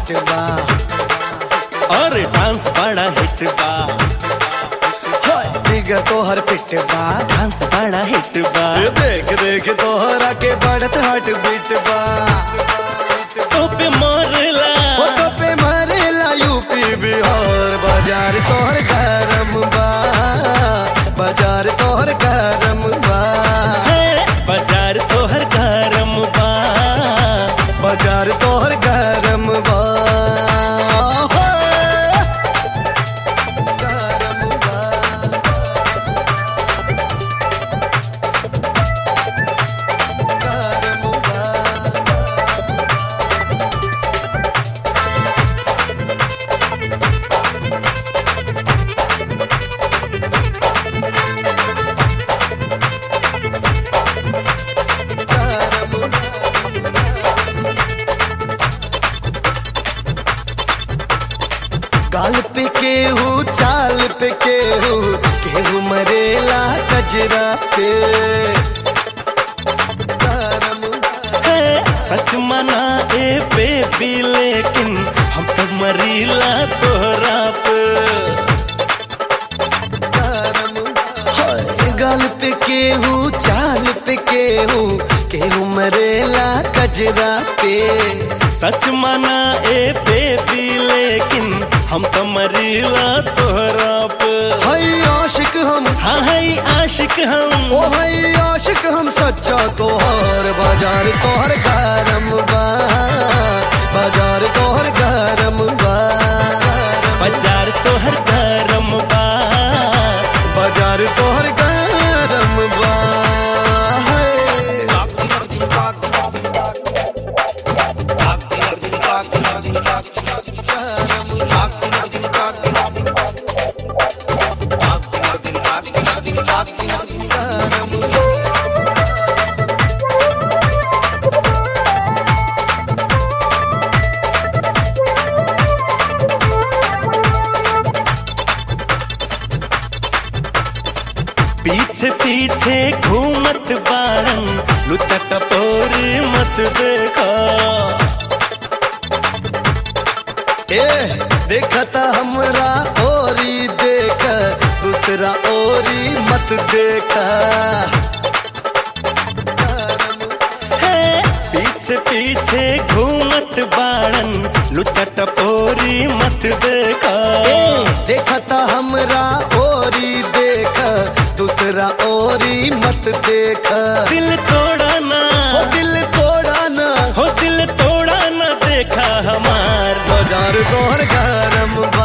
Feet बा और dance बड़ा हिट बा हाय फिगर तोहर फिट बा डांस बड़ा हिट बा ए देख देख तोहरा के बढ़त हार्ट बीट बा तो पे मोरला हो तो पे मारेला यूपी बिहार बाजार तोहर गरम बा बाजार तोहर गरम बा है बाजार तोहर गरम बा बाजार तोहर गरम बा होय। गरम बा गरम बा गाल पे केहू चाल पे केहू केहू मरेला कजरा पे गरम है सच मना ए बेबी लेकिन हम तो मरीला तोहरा पे गरम हाय गाल पे केहू चाल पे केहू केहू मरेला कजरा पे सच मना ए बेबी लेकिन हम तो मरीला तोहरा पे हाय आशिक हम हाँ है आशिक हम ओ हाय आशिक हम सच्चा तोहर बाजार तोहर गरम बा बाजार तोहर गरम बा बाजार तोहर गरम बा बाजार तोहर गरम बा पीछे पीछे घूमत बारन लुचा टपोरी मत देखा ए देखता हमरा ओरी देख दूसरा ओरी मत देखा है पीछे पीछे घूमत बारन लुचा टपोरी मत देखा ए देखता हमरा ओरी देख दूसरा ओरी मत देख दिल तोड़ा ना हो दिल तोड़ा ना हो दिल तोड़ा ना देखा हमार बाजार तोहर गरम बा